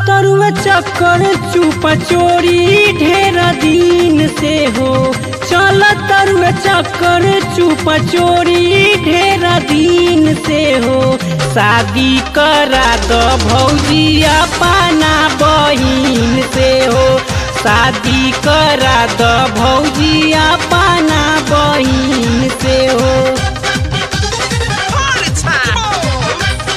तरुआ चक्कर चुपा चोरी ढेर दिन से हो चल तरुआ चक्कर चुपा चोरी ढेर दिन से हो शादी करा द भौजिया पाना बहिन से हो शादी करा द भौजिया पाना बहिन से हो Party time!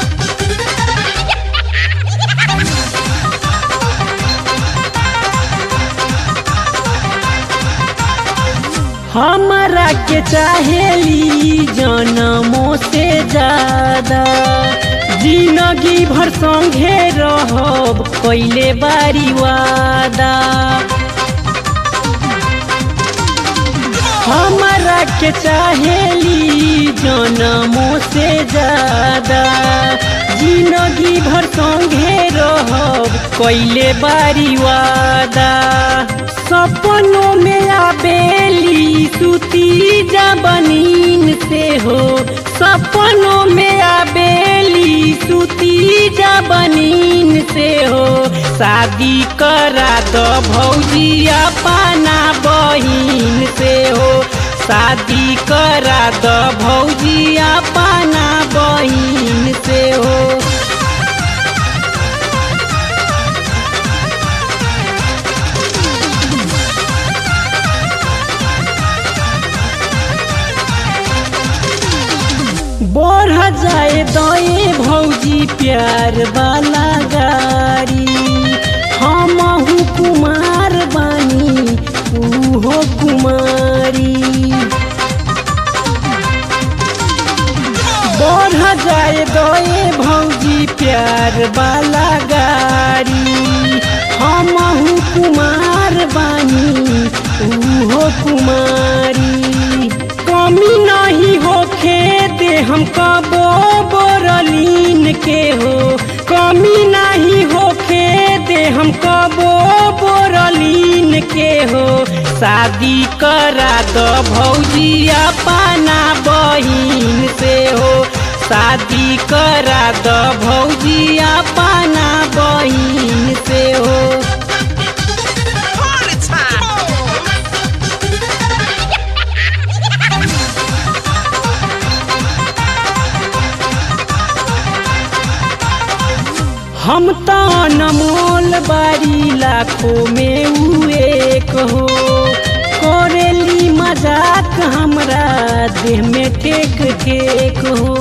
हमरा के चाहेली जनमों से ज्यादा जिंदगी भर संगे रहब कैले बारी वादा हमरा के चाहेली जनमों से ज्यादा जिंदगी भर संगे रहब कैले बारी वादा सपनों में आबेली सुती जबनीन से हो सपनों में आबेली सुती जबनीन से हो शादी करा द भौजिया पाना बहिन से हो शादी करा द भौजिया पाना बहिन से हो बढ़ जाए दए भौजी प्यार वाला गाड़ी हम कुमार बानी उहो कुमारी बढ़ जाए दए भौजी प्यार वाला गाड़ी हम कुमार बानी उहो कुमारी कमी नहीं होखे दे हम कबो बोरलीन के हो कमी नहीं होखे दे हम कबो बोरलीन के हो शादी करा द भौजिया पाना बहिन से हो शादी करा द भौजिया पाना बहिन से हो Party time! हम तो अनमोल बारी लाखों में उ एक हो करेली मजाक हमरा देह में ठेक ठेक हो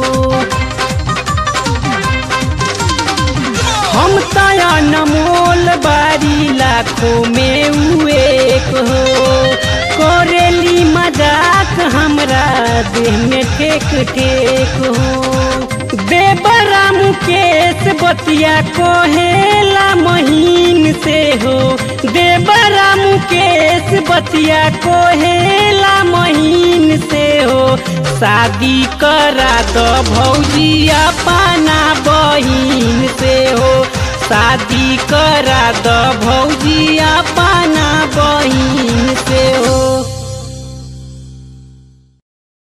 हम तो अनमोल बारी लाखों में उ एक हो करेली मजाक हमरा देह में ठेक ठेक हो देवरा मुकेश बतिया कोहेला महीन से हो देवरा मुकेश बतिया कोहेला महीन से हो शादी करा द भौजिया पाना बहिन से हो शादी करा द भौजिया पाना बहिन से